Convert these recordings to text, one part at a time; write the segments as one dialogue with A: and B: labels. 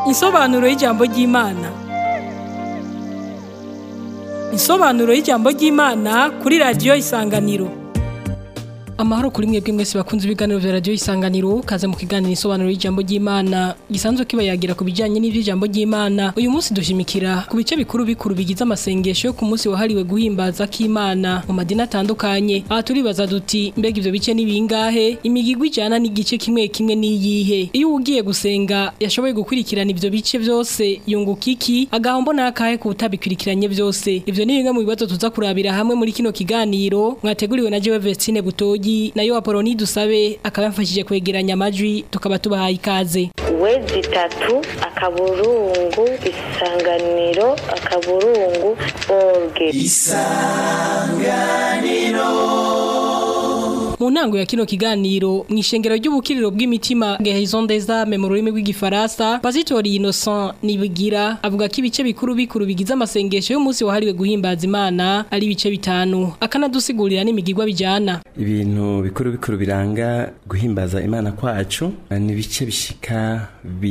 A: Insobanuro y'ijambo ry'Imana. Insobanuro y'ijambo ry'Imana kuri radiyo Isanganiro. Amahoro kuri mwebwe mwese bakunze ibiganiro vya radiyo Isanganiro kaze mu kiganiro insobanuro y'ijambo ry'Imana gisanzwe kibayagira ku bijanye n'ivy'ijambo ry'Imana. Uyu munsi dushimikira ku bice bikuru bikuru bigize amasengesho yo ku munsi wahariwe guhimbaza k'Imana mu madini atandukanye. Aha turibaza duti mbega ivyo bice ni bingahe? Imigigwi ijana n'igice kimwe kimwe niyihe? Iyo ugiye gusenga yashoboye gukurikirana ivyo bice vyose yunguka iki? Agahombo nakahe ku utabikurikiranye vyose? Ivyo ni bimwe mu bibazo tuza kurabira hamwe muri kino kiganiro mwateguriwe na Jewe Vestine Butoyi nayo Apoloni dusabe akaba yamfashije kwegeranya amajwi tukaba tubahaye ikaze.
B: wezi itatu akaburungu isanganiro akaburungu orge
A: Mu ntango ya kino kiganiro mu ishengero ry'ubukiriro bw'imitima Guérison des âmes mu rurimi rw'igifaransa Pasitori Innocent Nibigira avuga ko ibice bikuru bikuru bigize amasengesho y'umunsi wahariwe guhimbaza Imana ari ibice bitanu akanadusigurira n'imigigwa bijana
C: ibintu bikuru bikuru biranga guhimbaza imana kwacu ni ibice bishika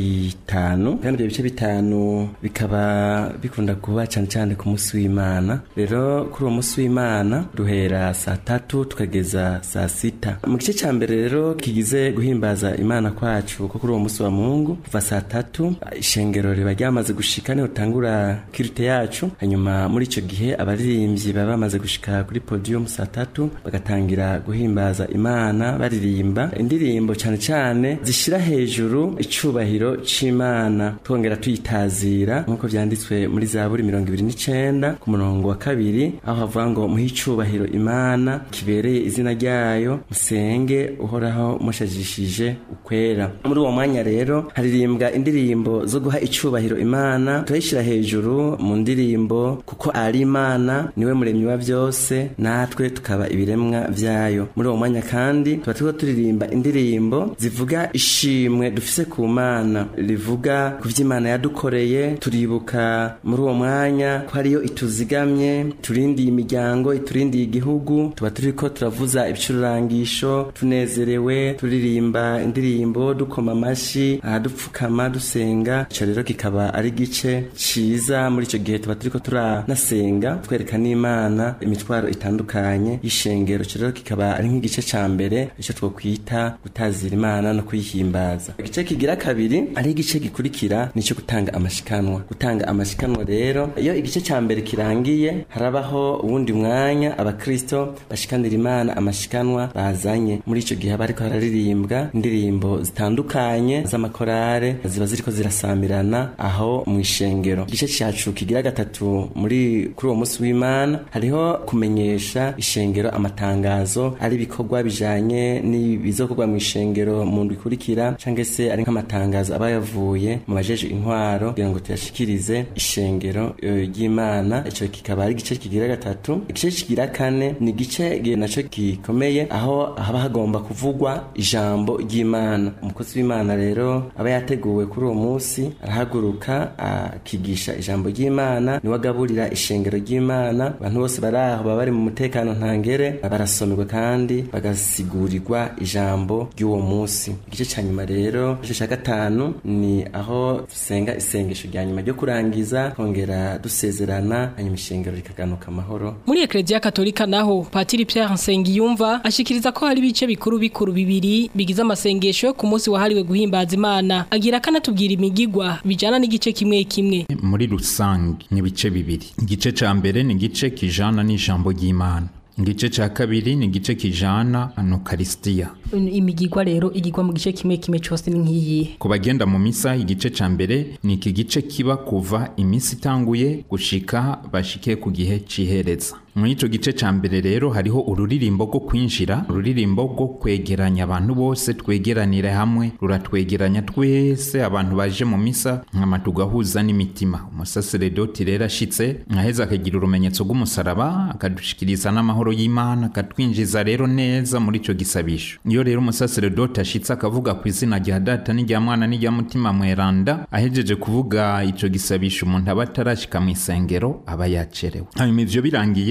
C: bitanu kandi ibyo bice bitanu bikaba bikunda kuba cyane cyane ku munsi w'imana rero kuri uwo munsi w'imana duhera saa tatu tukageza saa sita mu gice cya mbere rero kigize guhimbaza imana kwacu ko kuri uwo munsi wa mungu kuva saa tatu ishengero riba ryamaze gushika niho tangura kirite yacu hanyuma muri icyo gihe abaririmbyi baba bamaze gushika kuri podium saa tatu bagatangira guhimbaza imana baririmba indirimbo cyane cyane zishyira hejuru icubahiro c'imana twongera tuyitazira nk'uko vyanditswe muri zaburi mirongo ibiri n'icenda ku murongo wa kabiri aho havuga ngo muhe icubahiro imana kibereye izina ryayo musenge uhoraho mushajishije ukwera muri uwo mwanya rero haririmbwa indirimbo zo guha icubahiro imana turayishyira hejuru mu ndirimbo kuko ari imana niwe muremyi wa byose natwe tukaba ibiremwa vyayo muri uwo mwanya kandi tuba turiko turirimba indirimbo zivuga ishimwe dufise ku mana rivuga ku vy'imana yadukoreye turibuka muri uwo mwanya ko hariyo ituzigamye turindiye imiryango iturindiye igihugu tuba turiko turavuza ibicururangisho tunezerewe turirimba indirimbo dukoma amashi dupfukama dusenga ico rero kikaba ari igice ciza muri ico gihe tuba turiko turanasenga twereka n'imana imitwaro itandukanye y'ishengero ico rero kikaba ari nk'igice ca mbere ico twokwita gutazira imana no kuyihimbaza igice kigira kabiri ari igice gikurikira nico gutanga amashikanwa gutanga amashikanwa rero iyo igice ca mbere kirangiye harabaho uwundi mwanya abakristo bashikanira imana amashikanwa bazanye muri ico gihe bariko hararirimbwa indirimbo zitandukanye z'amakorare ziba ziriko zirasamirana aho mu ishengero igice cacu kigira gatatu muri kuri uwo munsi w'imana hariho kumenyesha ishengero amatangazo ari ibikorwa bijanye n'ibizokorwa mu ishengero mu ndwi ikurikira canke se ari nk'amatangazo aba yavuye mu bajeje intwaro kugira ngo tuyashikirize ishengero ry'imana ico kikaba ari igice kigira gatatu igice kigira kane ni igice naco gikomeye aho haba hagomba kuvugwa ijambo ry'imana umukozi w'imana rero aba yateguwe kuri uwo munsi arahaguruka akigisha ijambo ry'imana niwe agaburira ishengero ry'imana abantu bose bari aho baba bari mu mutekano ntangere barasomerwa kandi bagasigurirwa ijambo ry'uwo munsi igice cya nyuma rero igice cya gatanu ni aho dusenga isengesho rya nyuma ryo kurangiza kongera dusezerana hanyuma ishengero rikaganuka amahoro
A: muri ekleziya katolika naho patiri Pierre Nsengiyumva ashikiriza ko hari ibice bikuru bikuru bibiri bigize amasengesho yo ku munsi wahariwe guhimbaza imana agira akanatubwira imigigwa bijana n'igice kimwe kimwe
D: muri rusange ni ibice bibiri igice ca mbere ni igice kijana n'ijambo ry'imana igice ca kabiri ni igice kijana anokarisitiya
A: imigigwa rero igigwa mu gice kimwe kimwe cyose ni nk'iyihe
D: ku bagenda mu misa igice ca mbere ni iki gice kiba kuva imisi itanguye gushika bashike ku gihe cihereza muri ico gice ca mbere rero hariho ururirimbo rwo kwinjira ururirimbo rwo kwegeranya abantu bose twegeranire hamwe ruratwegeranya twese abantu baje mu misa nkama tugahuza n'imitima umusaseredoti rero ashitse nkaheza akagira urumenyetso rw'umusaraba akadushikiriza n'amahoro y'imana akatwinjiza rero neza muri ico gisabisho iyo rero umusaseredoti ashitse akavuga ku izina rya data n'irya mwana n'irya mutima mweranda ahejeje kuvuga ico gisabisho umuntu aba atarashika mu isengero aba yacerewe hanyuma ivyo birangiye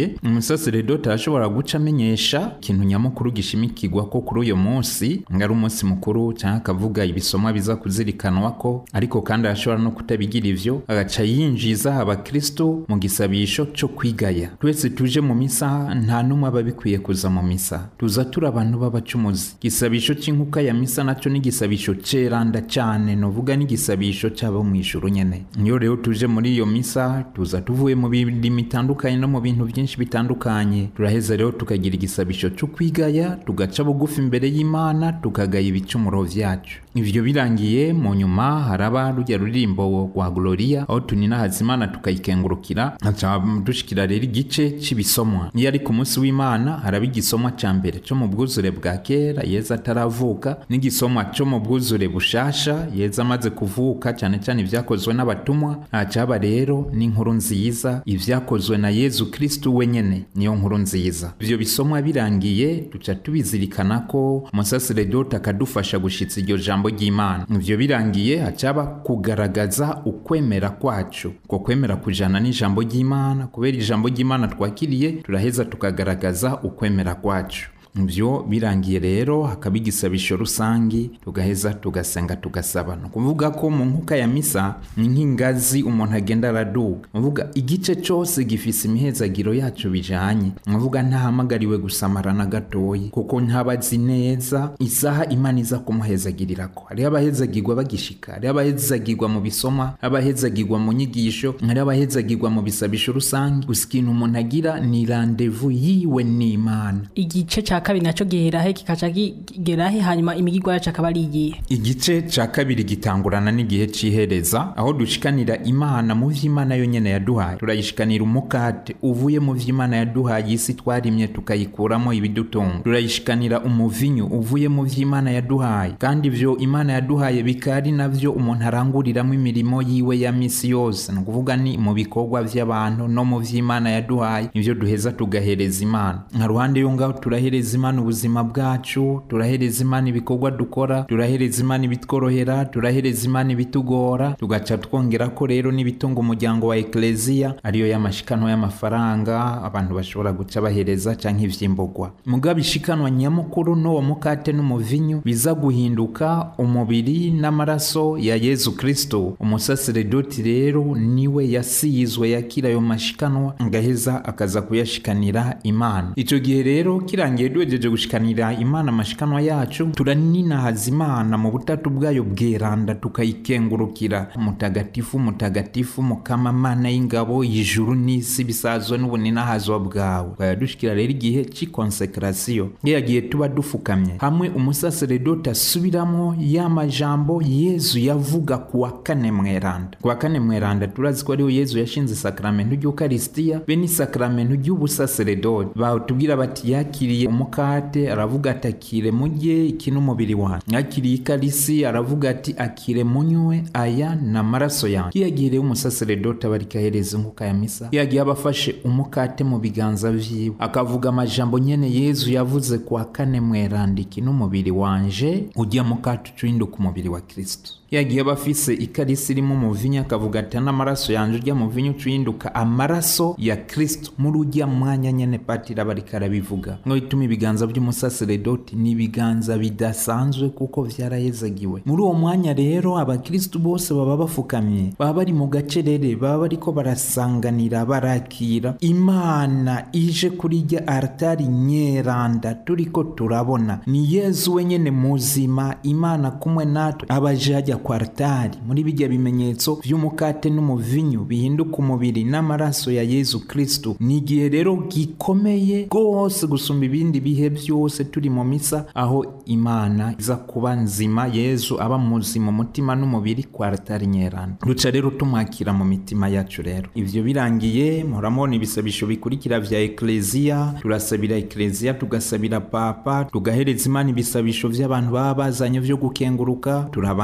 D: birangiye umusaseredoti arashobora guca amenyesha ikintu nyamukuru gishimikirwa ko kuri uyo munsi ari umunsi mukuru cyangwa akavuga ibisomwa biza kuzirikanwa ko ariko kandi arashobora no kutabigira ivyo agaca yinjiza abakristo mu gisabisho cyo kwigaya twese tuje mu misa nta n'umwe aba bikwiye kuza mu misa tuza turi abantu b'abacumuzi igisabisho c'inkuka ya misa naco ni igisabisho ceranda cane novuga n'igisabisho c'abo mw'ijuru nyene niyo rero tuje muri iyo misa tuza tuvuye mu birimi bitandukanye no mu bintu byinshi bitandukanye turaheza rero tukagira igisabisho cyo kwigaya tugaca bugufi imbere y'imana tukagaya ibicumuro vyacu ivyo birangiye mu nyuma haraba rujya rurimbo rwa gloria aho tuninahaza imana tukayikengurukira haca dushikira rero igice c'ibisomwa iyo ari ku munsi w'imana haraba igisomwa ca mbere co mu bwuzure bwa kera yeza ataravuka n'igisomwa co mu bwuzure bushasha yeza amaze kuvuka cyane cyane ivyakozwe n'abatumwa hacaba rero n'inkuru nziza ivyakozwe na yezu kristu wenyene niyo nkuru nziza ivyo bisomwa birangiye duca tubizirikana ko umusaseredoti akadufasha gushitsa iryo jambo ry'imana ivyo birangiye hacaba kugaragaza ukwemera kwacu ko kwemera kujana n'ijambo ry'imana kubera ijambo ry'imana twakiriye turaheza tukagaragaza ukwemera kwacu byo birangiye rero hakaba igisabisho rusangi tugaheza tugasenga tugasaba ni ukuvuga ko mu nkuka ya misa ni nk'ingazi umuntu agenda araduga uvuga igice cyose gifise imihezagiro yacu bijanye uvuga ntahamagariwe gusamara na gatoyi kuko ntabazi neza isaha imana iza kumuhezagirirako hariho abahezagirwa bagishika hariho abahezagirwa mu bisoma abahezagirwa mu nyigisho hariho abahezagirwa mu bisabisho rusange gusa ikintu umuntu agira ni randevu yiwe n'imana
A: igice cya kabiri nacyo giherahe kikaca kigerahe hanyuma imigirwa yacu akaba ari igihe
D: igice ca kabiri gitangurana n'igihe c'ihereza aho dushikanira imana mu vy'imana yonyene yaduhaye turayishikanira umukate uvuye mu vy'imana yaduhaye isi twarimye tukayikuramo ibidutunga turayishikanira umuvinyu uvuye mu vy'imana yaduhaye kandi ivyo imana yaduhaye bikari navyo umuntu aranguriramo imirimo yiwe ya misi yose ni ukuvuga ni mu bikorwa vy'abantu no mu vy'imana yaduhaye nivyo duheza tugahereza imana nka ruhande yo ngaho turahereza imana ubuzima bwacu turahereza imana ibikorwa dukora turahereza imana ibitworohera turahereza imana ibitugora tugaca twongera ko rero n'ibitunga umuryango wa ekleziya ariyo y'amashikanwa y'amafaranga abantu bashobora guca bahereza canke ivyimburwa mugabo ishikanwa nyamukuru n'uwo mukate n'umuvinyu biza guhinduka umubiri n'amaraso ya yezu kristo umusaseredoti rero niwe yasizwe yakira ayo mashikanwa agaheza akaza kuyashikanira imana ico gihe rero kirangiye duhejeje gushikanira imana amashikanwa yacu turaninahaza imana mu butatu bwayo bweranda tukayikengurukira mutagatifu mutagatifu mukama mana y'ingabo ijuru n'isi bisazwe n'ubuninahazwa bwawe twayadushikira rero igihe c'ikonsekrasiyo ya gihe tuba dufukamye hamwe umusaseredoti asubiramo ya majambo yezu yavuga ku wa kane mweranda ku wa kane mweranda turazi ko ariho yezu yashinze isakaramentu ry'ukarisitiya be n'isakaramentu ry'ubusaseredoti batubwira bati yakiriye umukate aravuga ati akire mujye iki n'umubiri wanjye yakiriye ikarisi aravuga ati akire munywe aya ni amaraso yanjye iyo yagiye rero umusaseredoti aba ariko ahereza inkuka ya misa iyo yagiye aba afashe umukate mu biganza vyiwe akavuga amajambo nyene yezu yavuze ku wa kane mwerandiki n'umubiri wanje ujya mukate ucuhinduka umubiri wa kristo yagiye aba afise ikarisi irimo umuvinyu akavuga ati n'amaraso yanje urya muvinyu ucuhinduka amaraso ya kristo muri ujya mwanya nyene patira bariko arabivuga ngo bituma ibiganza by'umusaseredoti ni ibiganza bidasanzwe kuko vyarahezagiwe muri uwo mwanya rero abakristu bose baba bafukamye baba bari mu gacerere baba bariko barasanganira barakira imana ije kuri rya altari nyeranda turiko turabona ni yezu wenyene muzima imana kumwe natwe abaje hajya kwa altari muri bijya bimenyetso vy'umukate n'umuvinyu bihinduka umubiri n'amaraso ya yezu kristu ni igihe rero gikomeye rwose gusumba ibindi bihe byose turi mu misa aho imana iza kuba nzima yezu aba muzima umutima n'umubiri kwa altari nyerana duca rero tumwakira mu mitima yacu rero ivyo birangiye muramubona ibisabisho bikurikira vya ekleziya turasabira ekleziya tugasabira papa tugahereza imana ibisabisho vy'abantu baba bazanye vyo gukenguruka turabandanya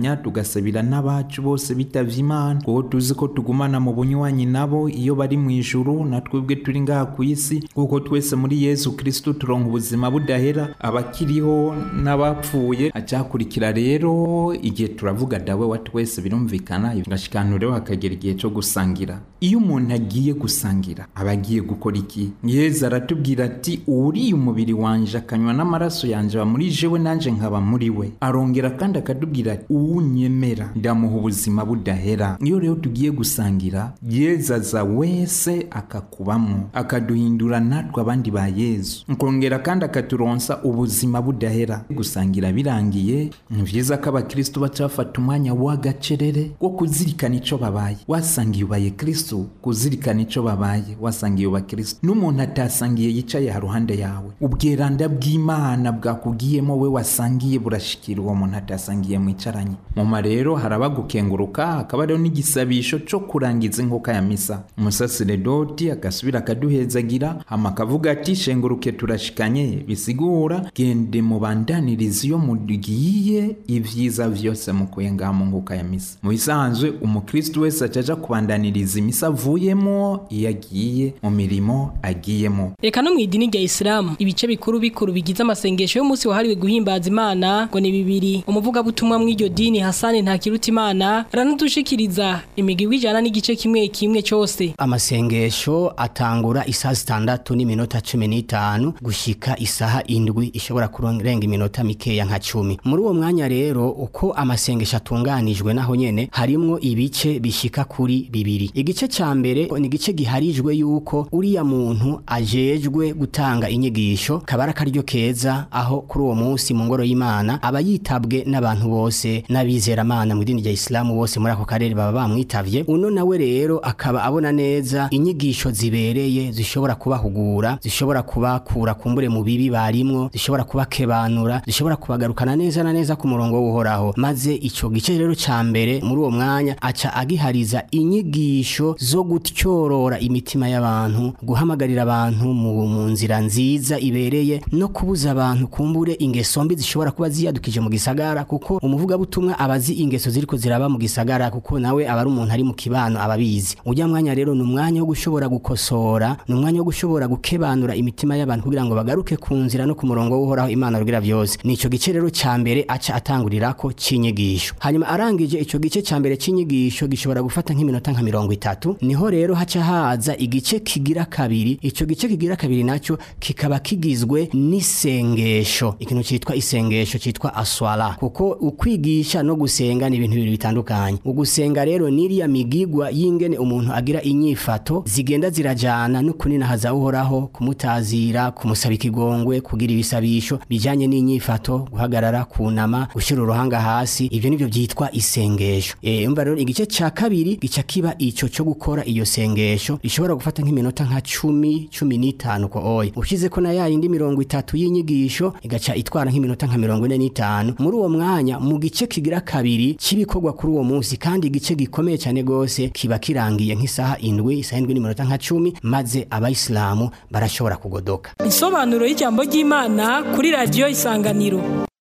D: kwifuzanya tugasabira n'abacu bose bitavye imana kuko tuzi ko tugumana mu bunywanyi nabo iyo bari mu ijuru na twebwe turi ngaha ku isi kuko twese muri yesu kristo turonka ubuzima budahera abakiriho n'abapfuye acakurikira rero igihe turavuga dawe wa twese birumvikana gashikantureho hakagera igihe cyo gusangira iyo umuntu agiye gusangira aba agiye gukora iki yezu aratubwira ati uriye umubiri wanje akanywa n'amaraso yanje aba muri jewe nanje nkaba muri we arongera kandi akatubwira ati uwunyemera ndamuha ubuzima budahera iyo rero tugiye gusangira yezu aza wese akakubamo akaduhindura natwe abandi ba yezu nkongera kandi akaturonsa ubuzima budahera gusangira birangiye ni byiza ko abakristo baca bafata umwanya w'agacerere wo kuzirikana ico babaye wasangiye ubaye kristo kuzirikana ico babaye wasangiye uba kristo n'umuntu atasangiye yicaye haruhande yawe ubweranda bw'imana bwakugiyemo we wasangiye burashikira uwo muntu atasangiye mwicaranye muma rero haraba gukenguruka hakaba rero n'igisabisho co kurangiza inkoka ya misa umusaseredoti agasubira akaduhezagira hama akavuga ati shenguruke turashikanye bisigura gende mubandaniriza iyo mugiye ivyiza vyose mukuye ngaha mu nkoka ya misa mu bisanzwe umukristu wese acaja kubandaniriza imisa avuyemo iyo agiye mu mirimo agiyemo
A: Eka no mu idini rya Islam ibice bikuru bikuru bigize amasengesho y'umunsi wahariwe guhimbaza Imana ngo ni bibiri umuvugabutumwa mw'iryo dini Hasani Ntakirutimana aranadushikiriza imigwi ijana n'igice kimwe kimwe cyose
E: amasengesho atangura isaha zitandatu n'iminota cumi n'itanu gushika isaha indwi ishobora kurenga iminota mikeya nka cumi muri uwo mwanya rero uko amasengesho atunganijwe naho nyene harimwo ibice bishika kuri bibiri igice ca mbere ni igice giharijwe yuko uriya muntu ajejwe gutanga inyigisho kabara akaryo keza aho kuri uwo munsi mu ngoro y'Imana aba yitabwe n'abantu bose n'abizeramana mu idini rya Islam bose muri ako karere baba bamwitavye uno nawe rero akaba abona neza inyigisho zibereye zishobora kubahugura zishobora kubakura kumbure mu bibi barimwo zishobora kubakebanura zishobora kubagarukana neza na neza ku murongo w'uhoraho maze ico gice rero ca mbere muri uwo mwanya aca agihariza inyigisho zo gutyorora imitima y'abantu guhamagarira abantu mu, mu nzira nziza ibereye no kubuza abantu kumbure ingeso mbi zishobora kuba ziyadukije mu gisagara kuko umuvugabutumwa abazi ingeso ziriko ziraba mu gisagara kuko nawe aba ari umuntu ari mu kibano ababizi ujya mwanya rero ni umwanya wo gushobora gukosora ni umwanya wo gushobora gukebanura imitima y'abantu kugira ngo bagaruke ku nzira no ku murongo w'uhoraho imana rugira byose ni ico gice rero ca mbere aca atangurirako c'inyigisho hanyuma arangije ico gice ca mbere c'inyigisho gishobora gufata nk'iminota nka mirongo itatu niho rero haca haza igice kigira kabiri ico gice kigira kabiri naco kikaba kigizwe n'isengesho ikintu citwa isengesho citwa aswala kuko ukwigisha no gusenga ni ibintu bibiri bitandukanye ugusenga rero niriya migigwa y'ingene umuntu agira inyifato zigenda zirajana no kuninahaza uhoraho kumutazira kumusaba ikigongwe kugira ibisabisho bijanye n'inyifato guhagarara kunama gushira uruhanga hasi ivyo nivyo vyitwa isengesho eh umva rero igice ca kabiri gica kiba ico cyo gukora iyo sengesho rishobora gufata nk'iminota nka cumi cumi n'itanu ko oya ushize ko na ya yindi mirongo itatu y'inyigisho igaca itwara nk'iminota nka mirongo ine n'itanu muri uwo mwanya mu gice kigira kabiri c'ibikorwa kuri uwo munsi kandi igice gikomeye cyane gose kiba kirangiye nk'isaha indwi isaha indwi n'iminota nka cumi maze abayisilamu barashobora kugodoka
A: Insobanuro y'ijambo ry'Imana kuri radio Isanganiro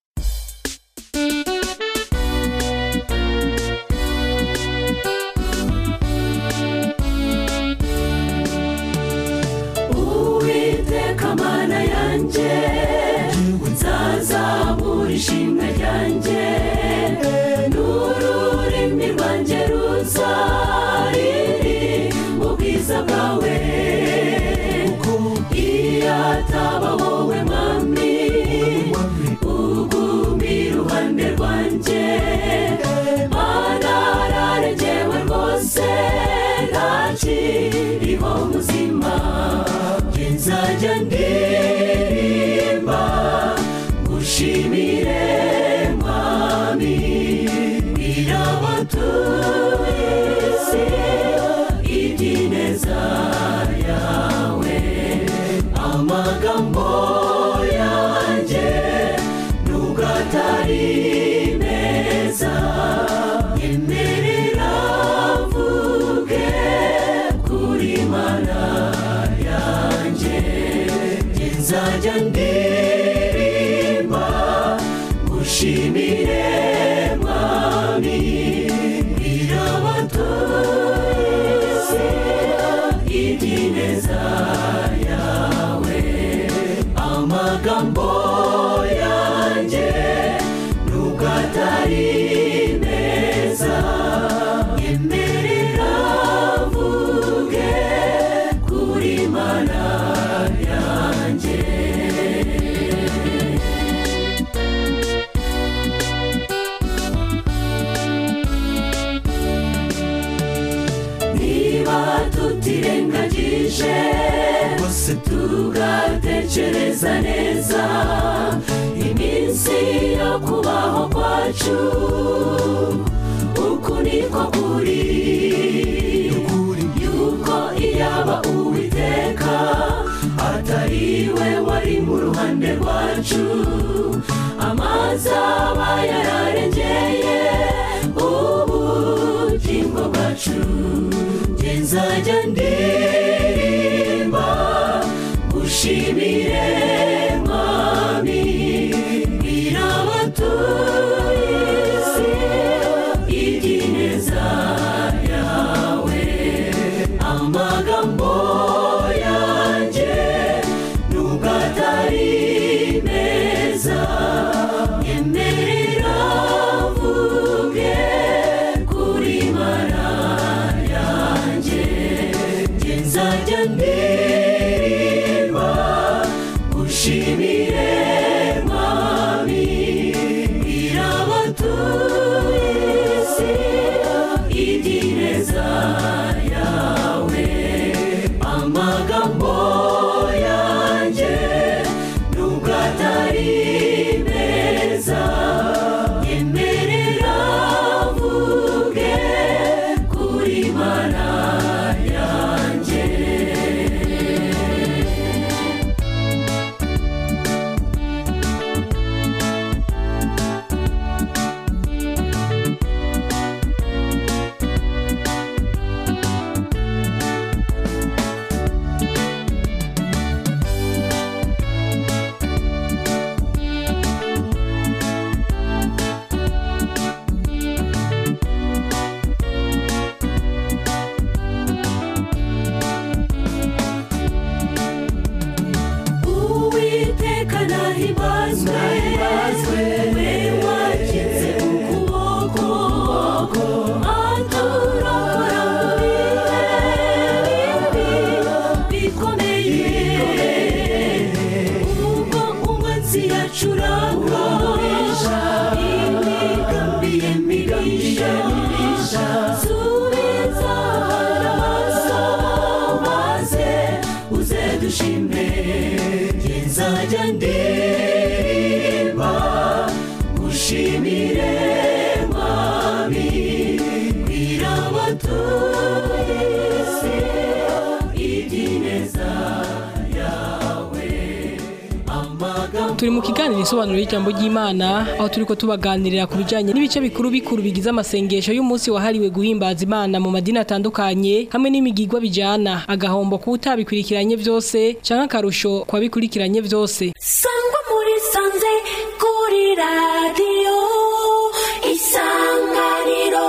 F: uwiteka mana yanjye nzazamura ishimwe ryanjye n'ururimi rwanjye ruzariri mu bwiza bwawe iyo ataba wowe mwami uguma iruhande rwanjye mana araregewe rwose ntakiriho muzima nzajya ndirimba ngushimire mwami birabatuye isi iby'ineza yawe amagambo yanjye nubwo atari meza yemerera mvuge kuri mana yanjye nzajya ndirimba ngushimire mwami tutirengagije bose tugatekereza neza iminsi yo kubaho kwacu uku niko kuri yuko iyaba uwiteka atari we wari mu ruhande rwacu amazi aba yararengeye ubugingo bwacu nge nzajya ndirimba gushimire mwami bwira abatuye isi iby'ineza yawe amagambo yanjye nubwo atari meza yemerera mvuge kuri mana yanjye nge nzajya ndirimba gushimire mwami bwira abatuye isi iby'ineza yawe amagambo yanjye nubwo atari meza yemerera mvuge kuri mana yanjye uwiteka nahibazwe we wakize ukuboko aturokora mu bihe bikomeye ubwo umwanzi yacuranga imigambi ye mibisha subiza amaso maze uze dushime nge nzajya ndirimba gushimire mwami bwira abatuye isi iby'ineza yawe amagambo
A: turi mu kiganiro isobanuro y'ijambo ry'imana aho turi ko tubaganirira ku bijyanye n'ibice bikuru bikuru bigize amasengesho y'umunsi wahariwe guhimbaza imana mu madini atandukanye hamwe n'imigigwa bijyana agahombo kuba utabikurikiranye byose cyangwa akarusho ku babikurikiranye byose
F: sangwa muri sanze kuri radiyo isanganiro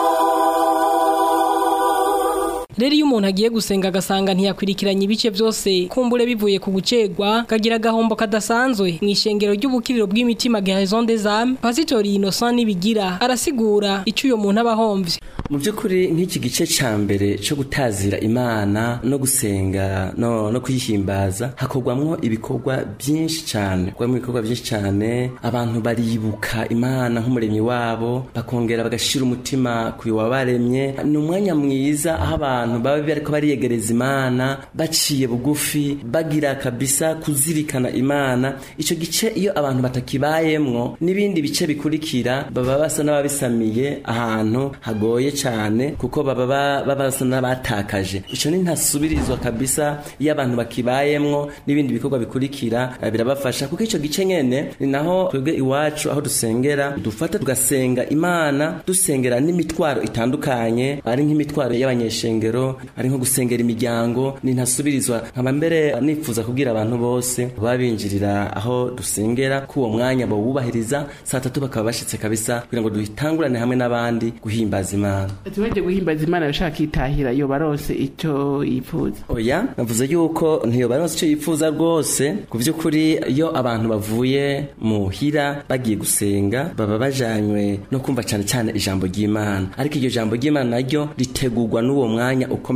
A: rero iyo umuntu agiye gusenga agasanga ntiyakurikiranye ibice byose kumbure bivuye ku gucegwa kagira agahombo kadasanzwe mu ishengero ry'ubukiriro bw'imitima Garrison des âmes pasitori Innocent nibigira arasigura icyo uyo muntu aba ahomvye
C: mu by'ukuri nk'iki gice cya mbere cyo gutazira imana no gusenga no, no kuyihimbaza hakorwamwo ibikorwa byinshi cyane hakorwamwo ibikorwa byinshi cyane abantu baribuka imana nk'umuremyi wabo bakongera bagashira umutima ku wabaremye ni umwanya mwiza aho abantu baba bariko bariyegereza imana baciye bugufi bagira kabisa kuzirikana imana icyo gice iyo abantu batakibayemwo n'ibindi bice bikurikira baba basa n'ababisamiye ahantu hagoye cyane kuko baba ba- baba basa n'abatakaje icyo ni ntasubirizwa kabisa iyo abantu bakibayemwo n'ibindi bikorwa bikurikira eh, birabafasha kuko icyo gice nyene ni naho twebwe iwacu aho dusengera dufata tugasenga imana dusengera n'imitwaro itandukanye ari nk'imitwaro y'abanyeshengero ari nko gusengera imiryango ni ntasubirizwa nkaba mbere nifuza kubwira abantu bose baba binjirira aho dusengera ko uwo mwanya bawubahiriza saa tatu bakaba bashitse kabisa kugira ngo dutangurane hamwe n'abandi guhimbaza imana
G: tubaje guhimbaza imana yashaka itahira yo barose icyo yifuza
C: oya navuze yuko ntiyobaronse icyo yifuza rwose ku by'ukuri iyo abantu bavuye muhira bagiye gusenga baba bajanywe no kumva cyane cyane ijambo ry'imana ariko iryo jambo ry'imana naryo ritegurwa n'uwo mwanya ukomeye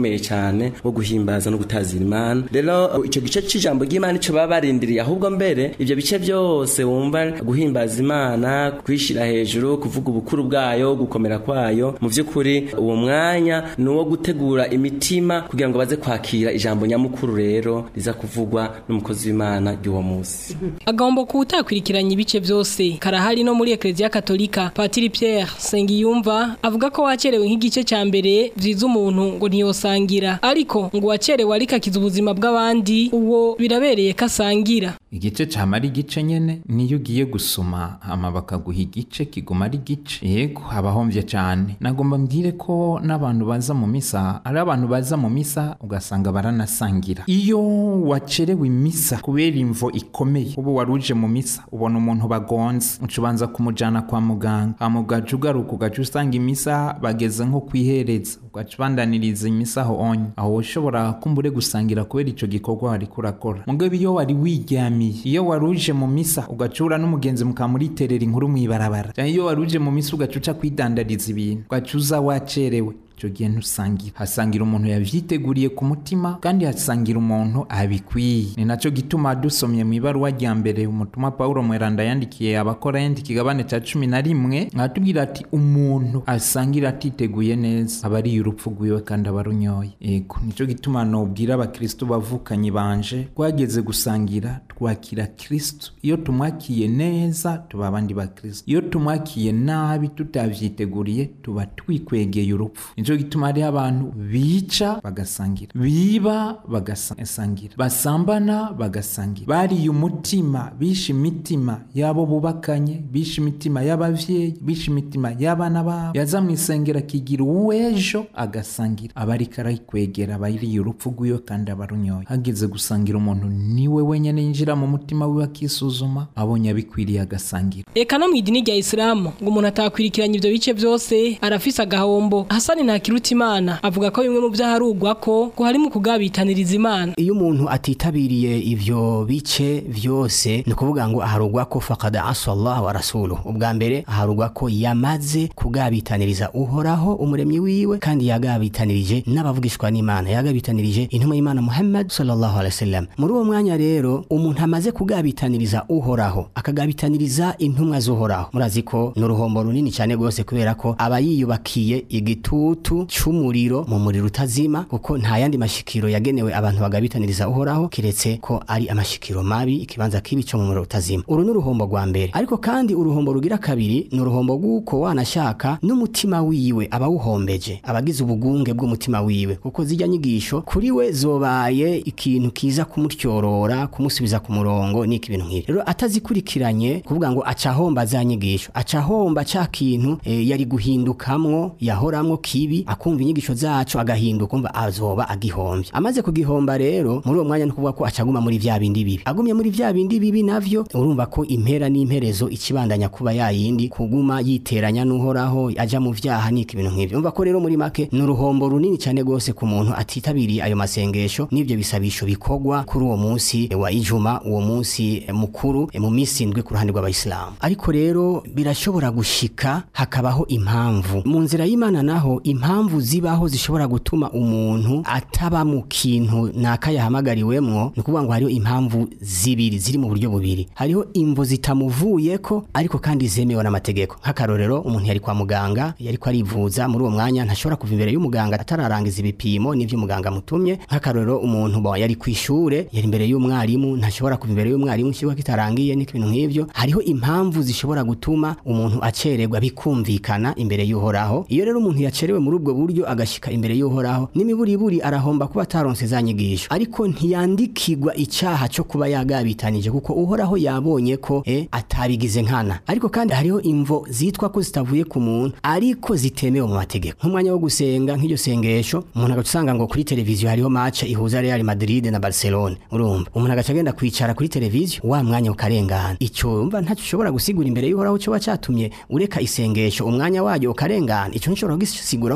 C: ukomeye cyane wo guhimbaza no gutazira imana rero icyo gice cy'ijambo ry'imana icyo baba barindiriye ahubwo mbere ibyo bice byose wumva guhimbaza imana kwishyira hejuru kuvuga ubukuru bwayo gukomera kwayo mu by'ukuri uwo mwanya ni uwo gutegura imitima kugira ngo baze kwakira ijambo nyamukuru rero riza kuvugwa n'umukozi w'imana ry'uwo munsi
A: agomba kuwutakwirikiranya ibice byose karahari no muri ekereziya katolika patiri pierre sengiyumva avuga ko wakerewe nk'igice cya mbere byiza umuntu ngo ntiyosangira ariko ngo uwakerewe ariko akiza ubuzima bw'abandi uwo birabereye ko asangira
D: igice camara igice nyene niyo ugiye gusoma hama bakaguha igice kiguma ari igice yego abahomvye cane nagomba mbwire ko n'abantu baza mu misa ari abantu baza mu misa ugasanga baranasangira iyo wacerewe imisa kubera imvo ikomeye ubu waruje mu misa ubona umuntu bagonze uca ubanza kumujana kwa muganga hama ugaca ugaruka ugaca usanga imisa bageze nko kwihereza ugaca ubandaniriza imisa aho onye aho ushobora kumbure gusangira kubera ico gikorwa wariko urakora mugabo iyo wari wiryamiye iyo waruje mu misa ugacura n'umugenzi mukamuriterera inkuru mw'ibarabara canke iyo waruje mu misa ugaca uca kwidandariza ibintu ugaca uza wacerewe icyo gihe ntusangira hasangira umuntu yavyiteguriye ku mutima kandi hasangira umuntu abikwiye ni nacyo gituma dusomye mu ibaruwa rya mbere umutumwa pawulo mweranda yandikiye abakorayenti ikigabane cya cumi na rimwe aratubwira ati umuntu asangira atiteguye neza aba ariye urupfu rwiwe kandi aba arunyoye yego nicyo gituma nobwira abakristo bavukanye banje twageze gusangira twakira kristo iyo tumwakiye neza tuba abandi bakristo iyo tumwakiye nabi tutavyiteguriye tuba twikwegeye urupfu nico gituma hariho abantu bica bagasangira biba bagasangira basambana bagasangira bariye umutima bishe imitima y'abo bubakanye bishe imitima y'abavyeyi bishe imitima y'abana babo yaza mu isengero akigira uw'ejo agasangira aba ariko arayikwegera aba yiriye urupfu rwiwe kandi aba arunyoye hageze gusangira umuntu niwe wenyene yinjira mu mutima wiwe akisuzuma abonye abikwiriye agasangira
A: Eka no mu idini rya Isilamu ngo umuntu atakwirikiranya ivyo bice byose arafise agahombo Hasani Ntakirutimana avuga ko bimwe mu vyaharugwa ko ngo harimo kugabitaniriza Imana
E: iyo umuntu atitabiriye ivyo bice vyose ni ukuvuga ngo aharugwa ko faqad asa Allah wa rasuluhu ubwa mbere aharugwa ko yamaze kugabitaniriza uhoraho umuremyi wiwe kandi yagabitanirije n'abavugishwa n'Imana yagabitanirije intumwa y'Imana Muhammad sallallahu alaihi wasallam muri uwo mwanya rero umuntu amaze kugabitaniriza uhoraho akagabitaniriza intumwa z'uhoraho murazi ko ni uruhombo runini cyane rwose kubera ko aba yiyubakiye igitutu c'umuriro mu muriro utazima kuko nta yandi mashikiro yagenewe abantu bagabitaniriza uhoraho kiretse ko ari amashikiro mabi ikibanza kibi cyo mu muriro utazima uru ni uruhombo rwa mbere ariko kandi uruhombo rugira kabiri ni uruhombo rw'uko wanashaka n'umutima wiwe abawuhombeje abagize ubugunge bw'umutima wiwe kuko zijya nyigisho kuri we zobaye ikintu kiza kumutyorora kumusubiza ku murongo n'iki bintu nk'ibi rero atazikurikiranye kuvuga ngo acahomba za nyigisho acahomba ca kintu e, yari guhindukamwo yahoramwo kibi akumva inyigisho zacu agahinduka umva azoba agihomvye amaze kugihomba rero muri uwo mwanya no kuvuga ko acaguma muri vya bindi bibi agumye muri vya bindi bibi navyo urumva ko impera n'imperezo ikibandanya kuba yayindi kuguma yiteranya n'uhoraho aja mu vyaha n'iki bintu nk'ivyo umva ko rero muri make ni uruhombo runini cyane gose ku muntu atitabiriye ayo masengesho n'ivyo bisabisho bikorwa kuri uwo munsi wa ijuma uwo munsi mukuru mu minsi indwi ku ruhande rw'abayisilamu ariko rero birashobora gushika hakabaho impamvu mu nzira y'imana naho impamvu zibaho zishobora gutuma umuntu ataba mu kintu naka yahamagariwemwo ni ukuvuga ngo hariho impamvu zibiri ziri mu buryo bubiri hariho imvo zitamuvuyeko ariko kandi zemewe n'amategeko nk'akarorero umuntu yari kwa muganga yariko arivuza muri uwo mwanya ntashobora kuva imbere y'umuganga atararangiza ibipimo n'ivyo umuganga amutumye nk'akarorero umuntu bo yari kwishure yari imbere y'umwarimu ntashobora kuva imbere y'umwarimu ikigo kitarangiye n'ibintu nk'ivyo hariho impamvu zishobora gutuma umuntu acererwa bikumvikana imbere y'uhoraho iyo rero umuntu yacerewe muri ubwo buryo agashika imbere y'uhoraho n'imiburiburi arahomba kuba ataronse za nyigisho ariko ntiyandikirwa icaha cyo kuba yagabitanije kuko uhoraho yabonye ko eh, atabigize nkana ariko kandi hariho imvo zitwa ko zitavuye ku muntu ariko zitemewe mu mategeko nk'umwanya wo gusenga nk'iryo sengesho umuntu agaca usanga ngo kuri televiziyo hariho match ihuza Real Madrid na Barcelona urumva umuntu agaca agenda kwicara kuri televiziyo wa mwanya ukarengana ico umva ntacyo ushobora gusigura imbere y'uhoraho cyo wacatumye ureka isengesho umwanya wayo ukarengana ico nshobora kugisigura ko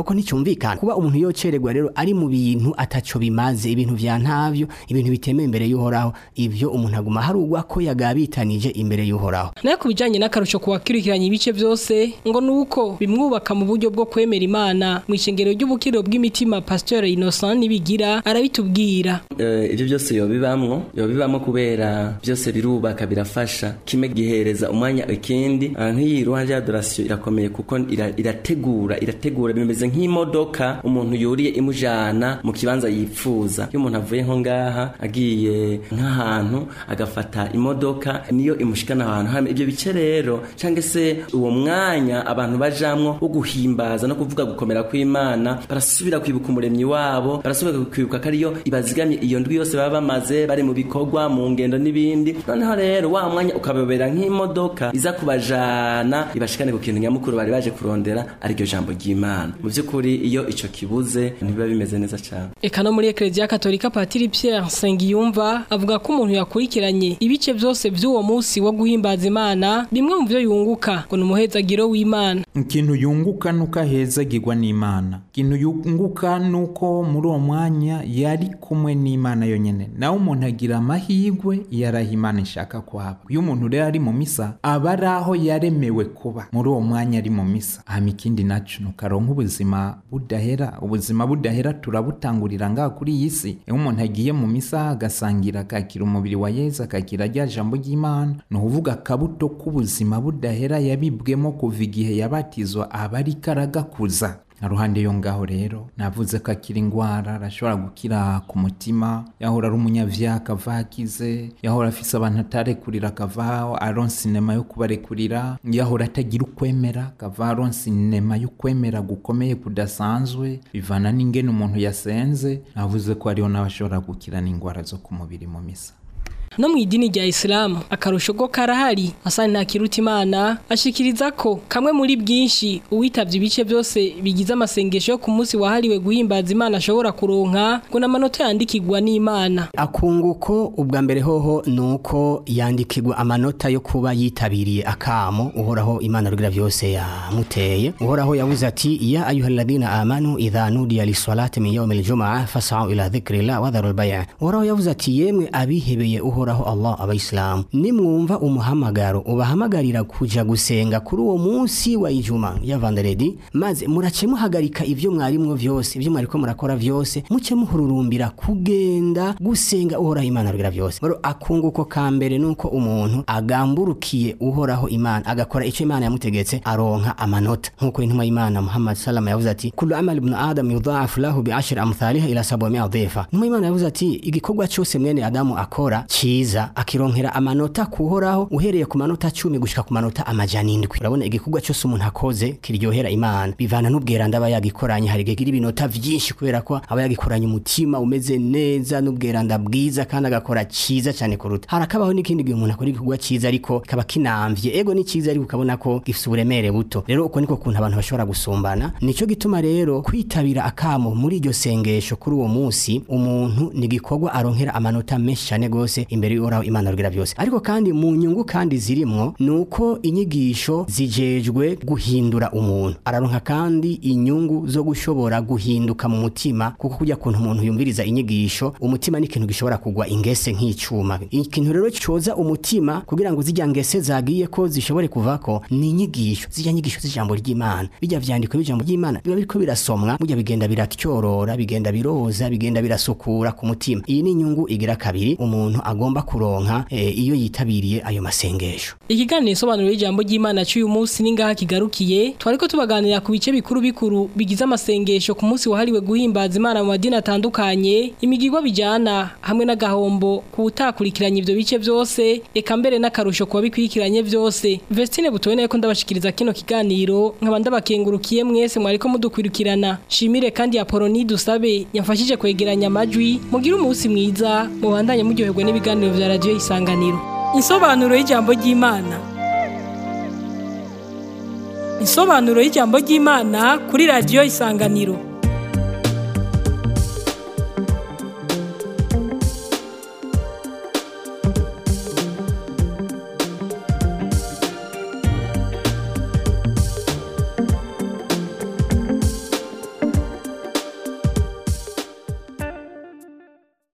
E: ko nticyumvikana kuba umuntu yocererwa rero ari mu bintu ataco bimaze ibintu vya ntavyo ibintu bitemewe imbere y'uhoraho ivyo umuntu aguma harugwa ko yagabitanije imbere y'uhoraho
A: nayo ku bijanye n'akarusho kuwakurikiranya ibice byose ngo nuko bimwubaka mu buryo bwo kwemera imana mu ishengero ry'ubukiriro bw'imitima pasteur Innocent nibigira arabitubwira
C: Eh, ibyo byose yobibamwo yobibamwo kubera byose birubaka birafasha kimwe gihereza umwanya ikindi Ah, nk'iyi ruhande ya adorasiyo irakomeye kuko ira- irategura irategura bimeze nk'imodoka umuntu yuriye imujana mu kibanza yipfuza iyo umuntu avuye nko ngaha agiye nk'ahantu agafata imodoka niyo imushikana ahantu hamwe ibyo bice rero cyangwa se uwo mwanya abantu bajamwo wo guhimbaza no kuvuga gukomera kw'imana barasubira kwibuka umuremyi wabo barasubira kwibuka ko ariyo ibazigamye iyo ndwi yose baba bamaze bari mu bikorwa mu ngendo n'ibindi noneho rero wa mwanya ukababera nk'imodoka iza kubajana ibashikane ku kintu nyamukuru bari baje kurondera ariryo jambo ry'imana mu by'ukuri iyo ico kibuze ntibiba bimeze neza cyane
A: Eka no muri Eklezia Katolika Patiri Pierre Nsengiyumva avuga ko umuntu yakurikiranye ibice byose by'uwo munsi wo guhimbaza Imana bimwe mu byo yunguka ngo ni umuhezagiro w'Imana
D: ikintu yunguka nuko ahezagirwa n'imana ikintu yunguka nuko muri uwo mwanya yari kumwe n'imana yonyine nawe umuntu agira amahirwe iyo araho imana ishaka kuhaba iyo umuntu rero ari mu misa aba ari aho yaremewe kuba muri uwo mwanya ari mu misa hama ikindi naco nuko aronka ubuzima budahera ubuzima budahera turabutangurira ngaha kuri iyi si iyo umuntu agiye mu misa agasangira akakira umubiri wa yezu akakira rya jambo ry'imana ni ukuvuga akabuto k'ubuzima budahera yabibwemo kuva igihe yabatizwa aba ariko aragakuza na ruhande yo ngaho rero navuze ko akira indwara arashobora gukira ku mutima yahora ari umunyavyaha akava akize yahora afise abantu atarekurira akavaho aronse inema yo kubarekurira yahora atagira ukwemera akava aronse inema y'ukwemera gukomeye kudasanzwe bivana n'ingene umuntu yasenze navuze ko hariho n'abashobora gukira n'indwara zo ku mubiri mu misa
A: no mu idini rya Islam akarusho ko karahari asani ntakiruta Imana ashikiriza ko kamwe muri bwinshi uwitavye ibice byose bigize amasengesho yo ku munsi wahariwe guhimbaza Imana ashobora kuronka ngo n'amanota yandikirwa n'Imana
E: akunguko ubwa mbere hoho nuko yandikirwa amanota yo kuba yitabiriye akamo uhoraho imana rugira byose yamuteye uhoraho yavuze ati ya ayuhalladhina amanu idha nudiya lisalati min yawmil jumaa fas'au ila dhikrillah wa dharul bay' uhoraho yavuze ati yemwe abihebeye uhoraho Allah abayisilamu nimwumva umuhamagaro ubahamagarira kuja gusenga kuri uwo munsi wa ijuma ya vanderedi maze murace muhagarika ivyo mwarimwo vyose ivyo mwariko murakora vyose muce muhururumbira kugenda gusenga uhoraho imana rugira vyose rero akunguko ka mbere nuko umuntu agamburukiye uhoraho imana agakora ico imana yamutegetse aronka amanota nkuko intumwa y'imana Muhammad salama yavuze ati kullu amali ibn adam yudha'afu lahu bi ashri amthaliha ila 700 dhifa intumwa y'imana yavuze ati igikorwa cyose mwene adamu akora ciza akironkera amanota kuhoraho uhereye ku manota cumi gushika ku manota amajana indwi urabona igikorwa cyose umuntu akoze kiryohera imana bivana n'ubweranda aba yagikoranye hari igihe gira ibinota vyinshi kubera ko aba yagikoranye umutima umeze neza n'ubweranda bwiza kandi agakora ciza cyane kuruta harakabaho n'ikindi gihe umuntu akora igikorwa ciza ariko kaba kinamvye ego ni ciza ariko ukabona ko gifise uburemere buto rero uko niko kuntu abantu bashobora gusumbana nico gituma rero kwitabira akamo muri iryo sengesho kuri uwo munsi umuntu ni igikorwa aronkera amanota menshi cyane gose imbere y'uhoraho imana rugira byose ariko kandi mu nyungu kandi zirimwo nuko inyigisho zijejwe guhindura umuntu araronka kandi inyungu zo gushobora guhinduka mu mutima kuko kujya kuntu umuntu yumviriza inyigisho umutima ni ikintu gishobora kugwa ingese nk'icuma ikintu rero coza umutima kugira ngo zijya ngese zagiye ko zishobore kuvako ni inyigisho zijya nyigisho z'ijambo ry'imana bijya vyandiko by'ijambo ry'imana biba biriko birasomwa burya bigenda biratyorora bigenda biroza bigenda birasukura ku mutima iyi ni inyungu igira kabiri umuntu agomba kuronka e, iyo yitabiriye ayo masengesho
A: ikiganiro isobanuro y'ijambo ry'Imana cy'uyu munsi ningaha kigarukiye twariko tubaganira ku bice bikuru bikuru bigize amasengesho ku munsi wahariwe guhimbaza Imana mu madini atandukanye imigirwa bijana hamwe n'agahombo ku utakurikiranye ivyo bice byose eka mbere n'akarusho kuba bikurikiranye byose Vestine butubone ko ndabashikiriza kino kiganiro nkaba ndabakengurukiye mwese mwariko mudukwirukirana shimire kandi Apoloni dusabe yamfashije kwegeranya amajwi mugira umunsi mwiza mubandanye muryoherwa n'ibiganiro vya radio isanganiro Insobanuro y'ijambo ry'Imana Insobanuro y'ijambo ry'Imana kuri radio isanganiro